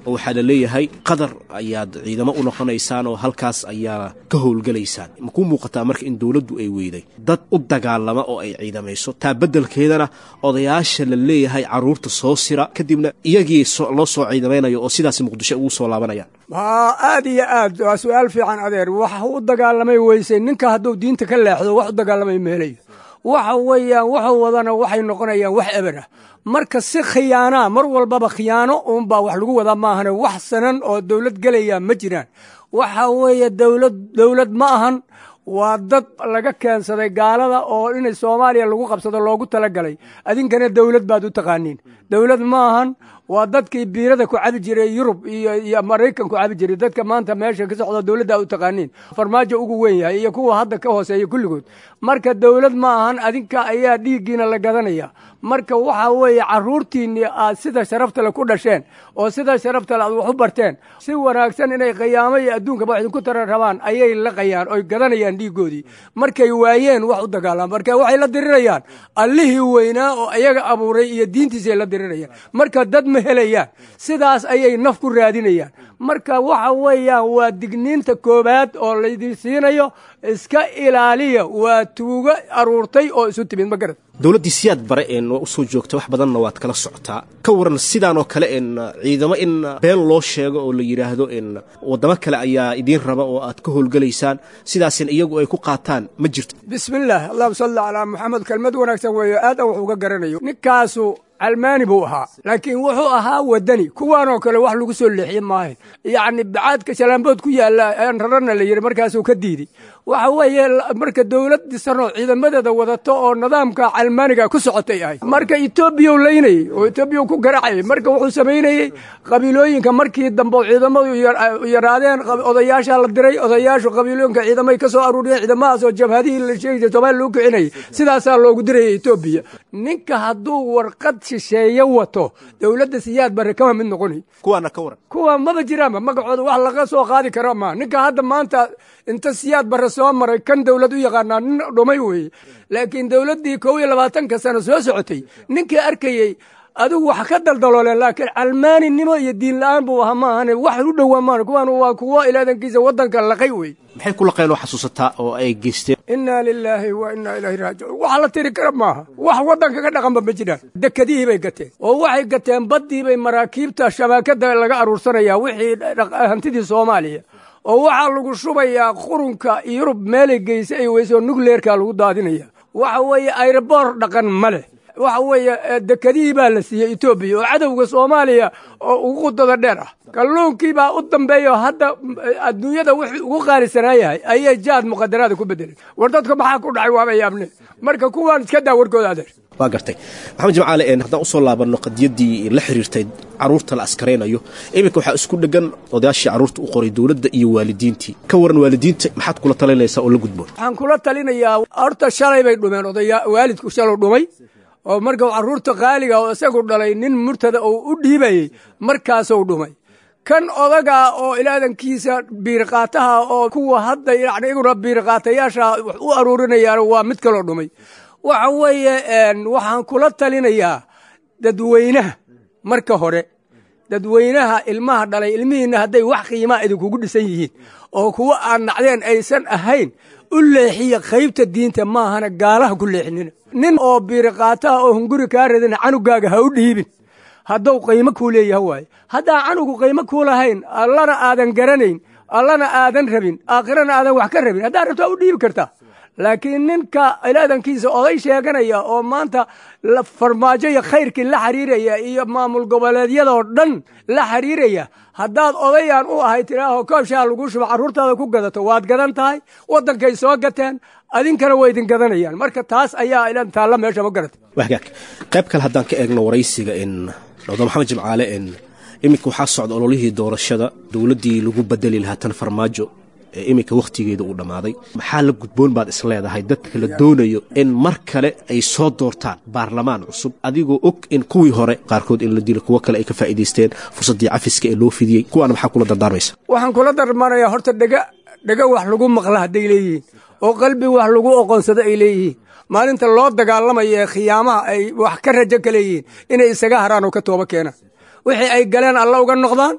oo waxaa la leeyahay qadar ayaad ciidamo u noqonaysaan oo halkaas ayaa ka howlgelaysaan makuu muuqataa marka in dowladdu ay weyday dad u dagaalama oo ay ciidamayso taa beddelkeedana odayaasha la leeyahay carruurta soo sira kadibna iyagii loo soo ciidamaynayo oo sidaas muqdisho ugu soo laabanayaan haa aad iyo aad waa su-aal fiican adeer wax u dagaalamay weysay ninka hadduu diinta ka leexdo wax u dagaalamay meelayo waxa weeyaan wuxuu wadana waxay noqonayaan wax eber ah marka si khiyaanaa mar walbaba khiyaano uunbaa wax lagu wadaa maahane wax sanan oo dowlad gelaya ma jiraan waxa weeye dowlad dowlad ma ahan waa dad laga keensaday gaalada oo inay soomaaliya lagu qabsado loogu talagalay adinkana dowlad baad u taqaaniin dowlad ma ahan waa dadkii biirada ku cabi jiray yurub iyo iyo maraykan ku cabi jiray dadka maanta meesha ka socda dowladda u taqaaniin farmaajo ugu weyn yahay iyo kuwa hadda ka hooseeya kulligood marka dowlad ma ahan adinka ayaa dhiiggiina la gadanaya marka waxa weeye caruurtiinni aad sida sharaftale ku dhasheen oo sida sharaftale aad wax u barteen si wanaagsan inay khiyaamo iyo adduunkaba wax idinku tara rabaan ayay laqayaan oy gadanayaan dhiiggoodii markay waayeen wax u dagaalaan marka waxay la dirirayaan allihii weynaa oo iyaga abuuray iyo diintiisay la dirirayaan marka dad ma helayaan sidaas ayay naf ku raadinayaan marka waxa weeyaan waa digniinta koowaad oo laydin siinayo iska ilaaliya waa tuugo aruurtay oo isu timid ma garad dowladdii siyaad bare een waa usoo joogta wax badanna waad kala socotaa ka waran sidaan oo kale een ciidamo in been loo sheego oo la yidhaahdo in waddamo kale ayaa idiin raba oo aad ka howlgelaysaan sidaasin iyagu ay ku qaataan ma jirto bismillaah allahuma salli calaa maxamed kelmad wanaagsan weeyo aad an wax uga garanayo ninkaasu calmaani buu ahaa laakiin wuxuu ahaa wadani kuwaanoo kale wax lagu soo leexiye maahayn yacni bacaadka shalaambood ku yaalla aan rarana la yidhi markaasuu ka diiday waxa weeye marka dowlad dhisanoo ciidamadeeda wadato oo nidaamka calmaaniga ku socotay ahay marka etoobiya u laynayey oo etoobiya ku garaacayay marka wuxuu samaynayey qabiilooyinka markii dambe ciidamadu yaraadeen odayaashaa la diray odayaashu qabiilooyinka ciidamay ka soo aruuriyeen ciidamadaas oo jabhadihii la sheegi jiray soomaaliya lagu kicinayay sidaasaa loogu dirayay etoobiya ninka hadduu warqad shisheeye wato dowladda siyaad bare kama mid noqonay kuwaana ka waran kuwa maba jiraanba magacooda wax laga soo qaadi kara maa ninka hadda maanta inta siyaad bare soo maray kan dowlad u yaqaanaa nin dhumay weeye laakiin dowladdii kow iyo labaatanka sano soo socotay ninkii arkayey adigu wax ka daldalooleen laakiin calmaaninimo iyo diin la-aan buu ahaa ma ahane wax u dhowaa maan kuwaan waa kuwo ilaadankiisa waddanka laqay wey maxay ku laqeen oo xasuusataa oo ay geysteen inaa lilaahi wa inaa ilaahi raajicuun wax la tiri kara maaha wax waddanka ka dhaqanba ma jiraan dekadihii bay gateen oo waxay gateen baddii bay maraakiibta shabaakada laga aruursanayaa wixii hantidii soomaaliya oo waxaa lagu shubayaa qurunka yurub meelay geysa ay weyse oo nukleerka lagu daadinaya waxa weeye ayrobor dhaqan ma leh waxa weeye dekadihii baa la siiyey etoobiya oo cadowga soomaaliya oo ugu qudada dheer ah kalluunkii baa u dambeeya oo hadda adduunyada wixii ugu qaalisanaa yahay ayay jaad muqadaraada ku bedelay war dadka maxaa ku dhacay waaba yaabne marka kuwaan iska daa warkooda adeer waa gartay maxamed jimcaale een haddaan usoo laabanno qadiyaddii la xiriirtay carruurta la askaraynayo iminka waxaa isku dheggan odayaashii carruurta u qoray dowladda iyo waalidiintii ka waran waalidiinta maxaad kula talinaysaa oo la gudboon waxaan kula talinayaa horta shalay bay dhumeen odaya waalidku shalow dhumay oo marka carruurta qaaliga oo isagu dhalay nin murtada oo u dhiibayey markaasuu dhumay kan odaga oo ilaadankiisa biirqaataha oo kuwa hadda yani iguna biirqaatayaasha wax u aruurinayaan waa mid kaloo dhumay waxa weeye waxaan kula talinayaa dadweynaha marka hore dadweynaha ilmaha dhalay ilmihiinna hadday wax qiimaa idinkugu dhisan yihiin oo kuwa aan nacdeen aysan ahayn u leexiya qaybta diinta maahana gaalaha ku leexinina nin oo biiriqaataha oo hunguri kaa radina canugaaga ha u dhiibin hadduu qiimo kuu leeyaha waaye haddaan canugu qiimo kuu lahayn allana aadan garanayn allana aadan rabin aakhirana aadan wax ka rabin haddaad rabto waa u dhiibi kartaa laakiin ninka ilaadankiisa oday sheeganaya oo maanta farmaajo iyo khayrkii la xiriiraya iyo maamul goboleedyadoo dhan la xiriiraya haddaad odayaan u ahay tiraaho koobshaa lagu shubo carruurtaada ku gadato waad gadan tahay waddankay soo gateen adinkana waa idin gadanayaan marka taas ayaa ilan taalla meesha ma garata wagaag qayb kale haddaan ka eegno waraysiga in doctor maxamed jimcaale in iminka waxaa socda ololihii doorashada dowladdii lagu bedeli lahaa tan farmaajo ee iminka wakhtigeeda uu dhammaaday maxaa la gudboon baad is leedahay dadka la doonayo in mar kale ay soo doortaan baarlamaan cusub adigoo og in kuwii hore qaarkood in la dilo kuwo kale ay ka faa'iidaysteen fursaddii cafiska ee loo fidiyey kuwaana maxaa kula dardaarmaysa waxaan kula darmaanayaa horta dhega dhega wax lagu maqla hadday leeyihiin oo qalbi wax lagu oqonsado ay leeyihiin maalinta loo dagaalamayo ee khiyaamaha ay wax ka rajo ka leeyihiin inay isaga haraan oo ka tooba keenaan wixii ay galeen alla uga noqdaan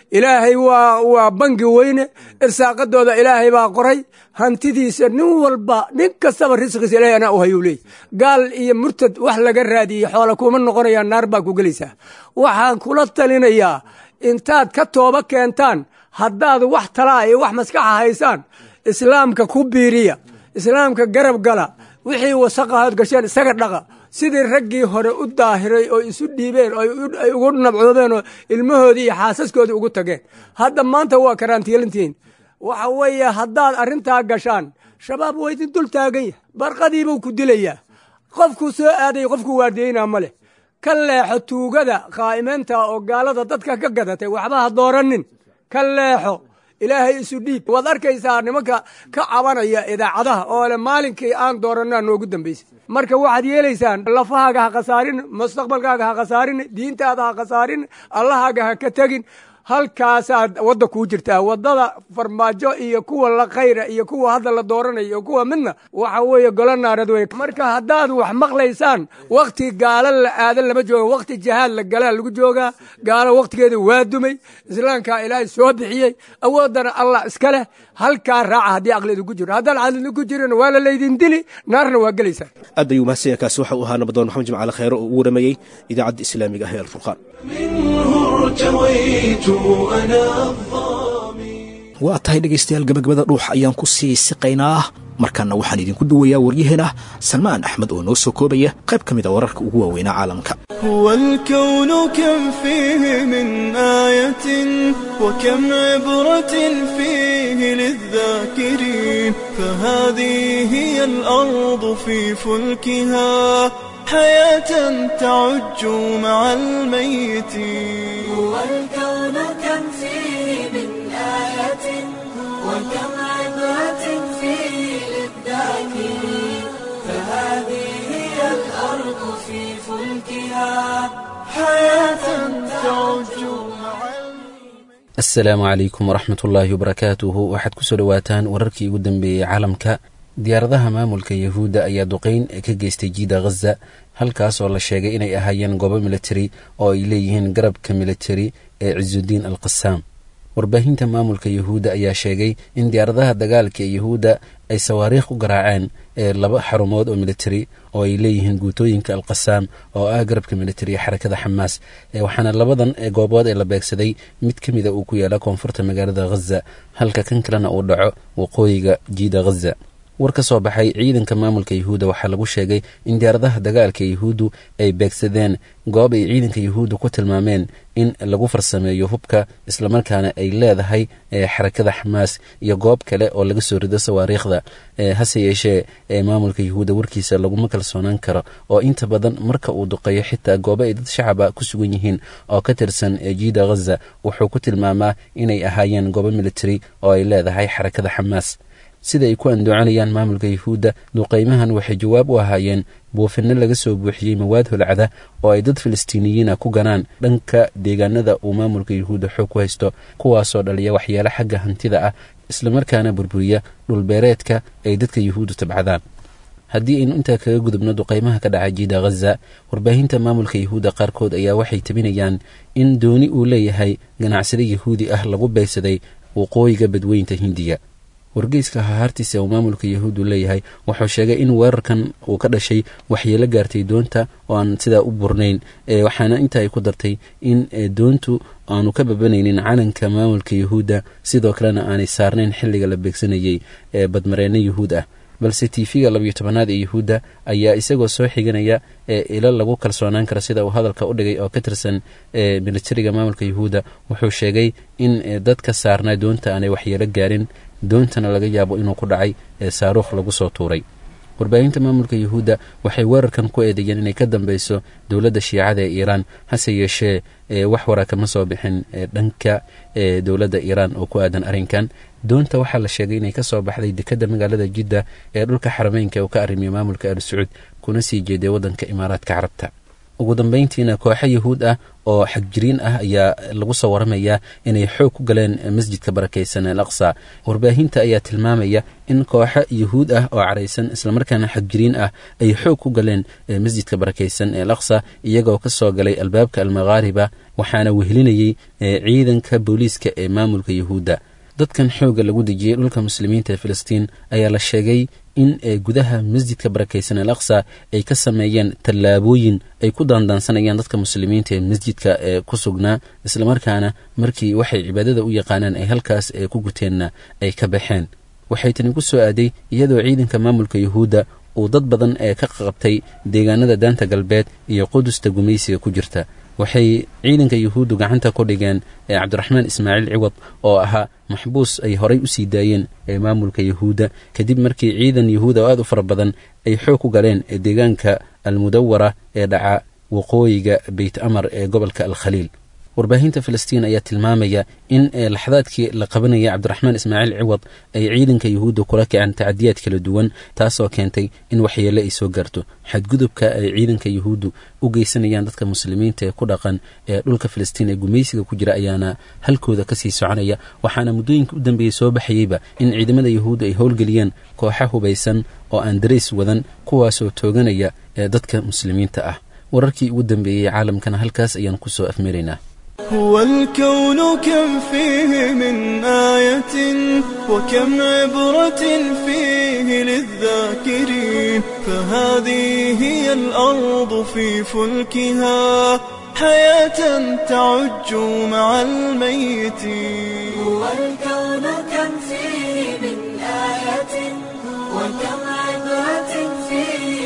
ilaahay waa waa bangi weyne irsaaqadooda ilaahay baa qoray hantidiisa nin walba nin kastaba risqiisa ilahay anaa u hayuu leey gaal iyo murtad wax laga raadiyey xoola kuma noqonayaan naar baa ku gelaysaa waxaan kula talinayaa intaad ka tooba keentaan haddaad wax talaa iyo wax maskaxa haysaan islaamka ku biiriya islaamka garab gala wixii wasaqahood gasheen isaga dhaqa sidii raggii hore u daahiray oo isu dhiibeen ay ugu nabcoobeen oo ilmahoodii iyo xaasaskoodii ugu tageen hadda maanta waa karaantiilantihiin waxa weeye haddaad arrintaa gashaan shabaab waa idin dul taagan yahay barqadiibuu ku dilayaa qofkuu soo aaday qofkuu waardiyeynaa ma leh ka leexo tuugada qaa'imeynta oo gaalada dadka ka gadatay waxba ha dooranin ka leexo ilaahay isu dhiib waad arkaysaa nimanka ka cabanaya idaacadaha oo le maalinkii aan dooranaa noogu dambaysay marka waxaad yeelaysaan lafahaaga ha khasaarin mustaqbalkaaga ha khasaarin diintaada ha khasaarin allahaaga ha ka tegin halkaasaad wadda kuu jirtaa waddada farmaajo iyo kuwa la khayra iyo kuwa hadda la dooranayo iyo kuwa midna waxa weeye golo naarad wey marka haddaad wax maqlaysaan wakhti gaalo la aadan lama jooga wakhti jihaad la galaa lagu joogaa gaalo wakhtigeeda waa dumay islaamkaa ilaahay soo bixiyey awooddana allah iska leh halkaa raaca haddii aqli idinku jiro haddaan caqli idinku jirin waa la laydin dili naarna waa gelaysaan aad ayuu mahadsan yahay kaasi waxa uu ahaa nabadoon maxamed jimcaale khayre oo ugu waramayey idaacadda islaamiga ah ee alfurqaan waa tahay dhegaystayaal gabagabada dhuux ayaan ku sii siqaynaa markaana waxaan idinku duwayaa waryaheena salmaan axmed oo noo soo koobaya qayb ka mid a wararka ugu waaweynaa caalamka هو الكون كم فيه من آية وكم عبرة فيه للذاكرين فهذه هي الأرض في فلكها حياة تعج مع الميتين هو الكون كم فيه من آية وكم عبرة فيه للذاكرين فهذه هي الأرض في فلكها حياة تعج مع asalaamu calaykum waraxmat ullaahi wabarakaatuhu waxaad kusoo dhowaataan wararkii ugu dambeeyey caalamka diyaaradaha maamulka yahuudda ayaa duqeyn ka geystay jiida ghaza halkaas oo la sheegay inay ahaayeen goobo militari oo ay leeyihiin garabka militari ee cisudiin al qasaam warbaahinta maamulka yahuudda ayaa sheegay in diyaaradaha dagaalka ee yahuudda ay sawaariikh u garaaceen ee laba xarumood oo militari oo ay leeyihiin guutooyinka alqasaam oo ah garabka militari ee xarakada xamaas waxaana labadan goobood ee la beegsaday mid ka mida uu ku yaala koonfurta magaalada ghaza halka kan kalena uu dhaco waqooyiga jiida ghaza war ka soo baxay ciidanka maamulka yahuudda waxaa lagu sheegay in diyaaradaha dagaalka yahuuddu ay beegsadeen goob ay ciidanka yahuudda ku tilmaameen in lagu farsameeyo hubka islamarkaana ay leedahay xarakada xamaas iyo goob kale oo laga soo rido sawaariikhda hase yeeshee maamulka yahuudda warkiisa laguma kalsoonaan karo oo inta badan marka uu duqeeyo xitaa goobo ay dad shacaba ku sugan yihiin oo ka tirsan jiida ghaza wuxuu ku tilmaamaa inay ahaayeen goobo militari oo ay leedahay xarakada xamaas sida ay ku andoocanayaan maamulka yahuudda duqaymahan waxay jawaab u ahaayeen buufinno laga soo buuxiyey mawaad holcada oo ay dad filistiiniyiina ku ganaan dhanka deegaanada uu maamulka yahuudda xoog ku haysto kuwaasoo dhaliya waxyaalo xagga hantida ah islamarkaana burburiya dhulbeereedka ay dadka yahuuddu tabcadaan haddii aynu intaa kaga gudubno duqaymaha ka dhaca jiida ghaza warbaahinta maamulka yahuudda qaarkood ayaa waxay tabinayaan in dooni uu leeyahay ganacsade yahuudi ah lagu beegsaday waqooyiga badweynta hindiya wargeyska hahaartiisa uu maamulka yahuuddu leeyahay wuxuu sheegay in weerarkan uu ka dhashay waxyeelo gaartay doonta oo aan sidaa u burnayn waxaana inta ay ku dartay in doontu aanu ka babanaynin calanka maamulka yahuudda sidoo kalena aanay saarnayn xilliga la beegsanayey ee badmareenno yahuud ah balse tiifiga labiyo tobanaad ee yahuudda ayaa isagoo soo xiganaya ilo lagu kalsoonaan karo sida uu hadalka u dhigay oo ka tirsan militariga maamulka yahuudda wuxuu sheegay in dadka saarnaa doonta aanay waxyeelo gaarin doontana laga yaabo inuu ku dhacay saaruukh lagu soo tuuray warbaahinta maamulka yahuudda waxay weerarkan ku eedeeyeen inay ka dambeyso dowladda shiicada ee iiraan hase yeeshee wax wara kama soo bixin dhanka dowladda iiraan oo ku aadan arrinkan doonta waxaa la sheegay inay ka soo baxday dekadda magaalada jidda ee dhulka xarameynka uu ka arrimiyo maamulka al sacuud kuna sii jeeday waddanka imaaraadka carabta ugu dambayntiina kooxo yahuud ah oo xagjiriin ah ayaa lagu soo waramayaa inay xoog ku galeen masjidka barakaysan al aqsa warbaahinta ayaa tilmaamaya in kooxo yahuud ah oo caraysan islamarkaana xagjiriin ah ay xoog ku galeen masjidka barakaysan ee al aqsa iyagoo ka soo galay albaabka almakaariba waxaana wehelinayey ciidanka booliiska ee maamulka yahuudda dadkan xoogga lagu dejiyey dhulka muslimiinta ee filistiin ayaa la sheegay in gudaha masjidka barakaysan al aqsa ay ka sameeyeen tallaabooyin ay ku daandaansanayaan dadka muslimiinta ee masjidka ee ku sugnaa islamarkaana markii waxay cibaadada u yaqaanaan ay halkaas ee ku guteenna ay ka baxeen waxay tani ku soo aaday iyadoo ciidanka maamulka yahuudda uu dad badan ee ka qabtay deegaanada daanta galbeed iyo qudusta gumaysiga ku jirta waxay ciidanka yahuuddu gacanta ku dhigeen cabdiraxmaan ismaaciil ciwad oo ahaa maxbuus ay horay u sii daayeen ee maamulka yahuudda kadib markii ciidan yahuuda oo aad u fara badan ay xoog ku galeen deegaanka almudawara ee dhaca waqooyiga beyt amar ee gobolka alkhaliil warbaahinta filistiin ayaa tilmaamaya in laxdaadkii la qabanaya cabdiraxmaan ismaaciil ciwad ay ciidanka yahuudda kula kaceen tacadiyaad kala duwan taasoo keentay in waxyeelle ay soo gaarto xadgudubka ay ciidanka yahuuddu u geysanayaan dadka muslimiinta ee ku dhaqan ee dhulka filistiin ee gumaysiga ku jira ayaana halkooda kasii soconaya waxaana muddooyinka u dambeeyey soo baxayeyba in ciidamada yahuudda ay howlgeliyeen kooxa hubaysan oo aan darays wadan kuwaasoo tooganaya ee dadka muslimiinta ah wararkii ugu dambeeyey caalamkana halkaas ayaan kusoo afmeeraynaa هو الكون كم فيه من آية وكم عبرة فيه للذاكرين فهذه هي الأرض في فلكها حياة تعج مع الميتين هو الكون كم فيه من آية وكم عبرة فيه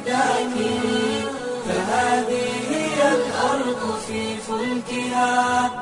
للذاكرين فهذه هي الأرض في فلكها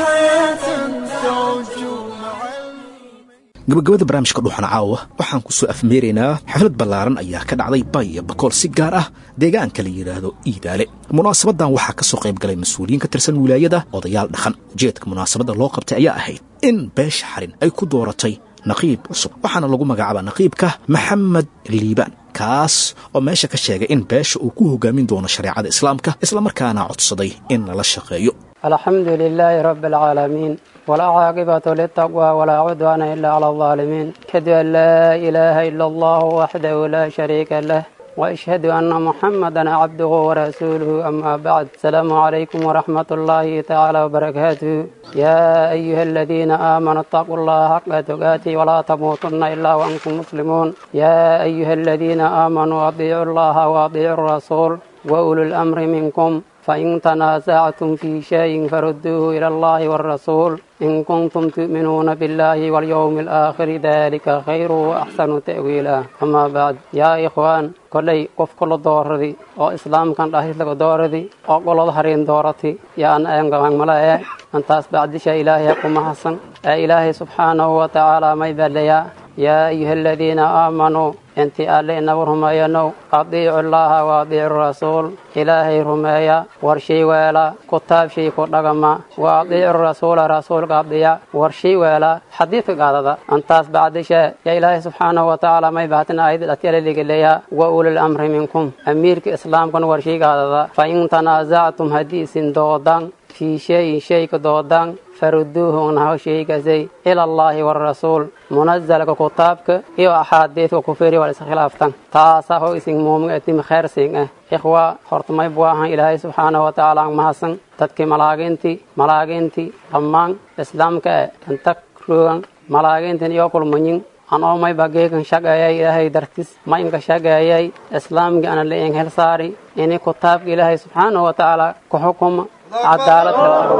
حياة تعج مع gabagabada barnaamijka dhuuxan caawa waxaan ku soo afmeeraynaa xaflad ballaaran ayaa ka dhacday baya bakool si gaar ah deegaanka la yidhaahdo iidaale munaasabadan waxaa ka soo qayb galay mas-uuliyiin ka tirsan wilaayada odayaal dhaqan ujeedka munaasabadda loo qabtay ayaa ahayd in beesha xarin ay ku dooratay naqiib cusub waxaana lagu magacaabaa naqiibka maxamed liibaan kaas oo meesha ka sheegay in beesha uu ku hogaamin doono shareecada islaamka islamarkaana codsaday in lala shaqeeyo الحمد لله رب العالمين ولا عاقبة للتقوى ولا عدوان إلا على الظالمين أشهد أن لا إله إلا الله وحده لا شريك له وأشهد أن محمدا عبده ورسوله أما بعد السلام عليكم ورحمة الله تعالى وبركاته يا أيها الذين آمنوا اتقوا الله حق تقاته ولا تموتن إلا وأنتم مسلمون يا أيها الذين آمنوا أطيعوا الله وأطيعوا الرسول وأولو الأمر منكم فإن تنازعتم في شيء فردوه إلى الله والرسول إن كنتم تؤمنون بالله واليوم الآخر ذلك خير وأحسن تأويلا أما بعد يا إخوان كلي قف كل دوردي أو إسلام كان رئيس لك دوردي أو كل ظهرين دورتي يا أن أنقى ملايا أن بعد شيء إلهي يقوم حسن إلهي سبحانه وتعالى ما يبليا يا أيها الذين آمنوا أنت ألينا ورميانو أطيعوا الله وأطيعوا الرسول إلهي رميا ورشي ويلا كتاب شي كتاقما وأطيعوا الرسول رسول قضيا ورشي ويلا حديث قادة أنتاس بعد شيء يا إلهي سبحانه وتعالى ما يبعتنا أيضا الأتيال اللي قليا وأولي الأمر منكم أميرك إسلام كن ورشي قادة فإن تنازعتم حديث دودان في شيء شيء كدودان فردوه عنه شيء كزي إلى الله والرسول منزل كتابك إيو أحاديث وكفير والإسخلافتان تاسا هو إسن مومن أتم خير سين إخوة خرطمي بواها إلهي سبحانه وتعالى محسن تدكي ملاقينتي ملاقينتي أمان إسلامك أنتك روغان ملاقينتي يوكل منين anoo mayba geegan shaqeeyay ilaahay dartis maynka shaqeeyay islaamka ana leeyin hel saari ini kitaabka ilaahay subxaanahu wa tacaala ku xukuma cadaalad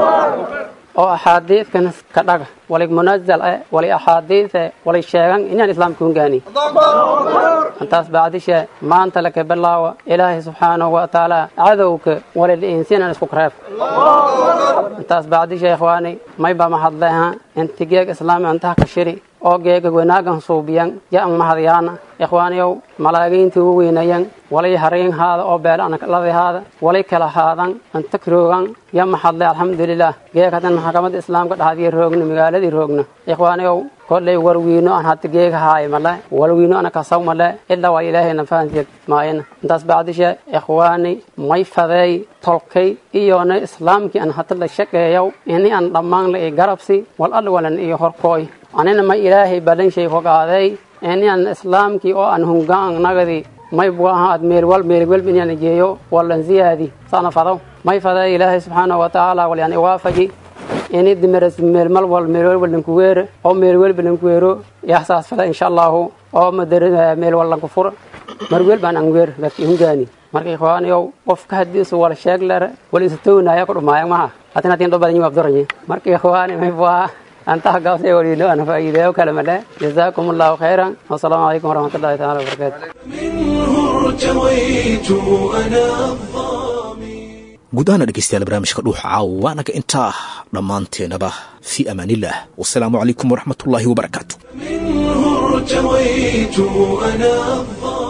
oo axaadiidkan ka dhaga wali munazal eh wali axaadiid eh wali sheegan inaan islaamka hungaani intaas bacdishe maanta laka bilaawa ilaahay subxaanahu wa tacaala cadowka wali liinsinan isku kareef intaas bacdishe ikhwaani mayba mahadleha intigeeg islaami intaha ka shiri oo geega wanaagan suubiyan ya ang mahadyaana ikhwaaniyow malaagiintii u weynayan walay hariin haada oo beelanladi haada walay kala haadan antakroogan ya mahadle alxamdulilah geeg hadan maxkamadda islaamka dhaxdiya roogna magaaladii roogna ikhwaaniyow kollay warwiino aan hata geega haay male warwiino ana kasaw male ilaa waa ilaahayna fahantiya maayana intaas bacdishe ikhwaani may fadeey tolkay iyona islaamkii aan hata la shaqeeyow ini aan dhammaan la i garabsi wal alwalan iyo horkooy anina ma ilaahay balanshay hogaaday ini aan islaamkii oo aan hungaan nagadi may buaha ad meelwal meelwel inaan geeyo walan ziyaadi sana fado may fadeey ilaahay subxaanahu watacaala walyaan iwaafaji ini dimeres meelmal wal meelwel walankuweere oo meelwel balankuweero yaxsaas fada insha allahu oo madar meel walanku fur marwel baan anweer dadki hungaani marka ikhwaaniyow qofka hadiisu wala sheeg lere wal isatownaya ku dhumaayan maha hatin hatin dho badan yi abduranye marka ikhwaani may buaha antaha gaabse waliino ana faa'iideeyo kale madhe jazaakum allahu khayran wasalaamu calaykum waraxmatullahi taala wabarakaatu ارتويت أنا guud ahaana dhegeystayaal barnaamijka dhuuxa caawa waanaga intaa dhammaanteenaba fii amaaniillah wasalaamu calaykum waraxmatullaahi wabarakaatu ارتويت أنا الظالم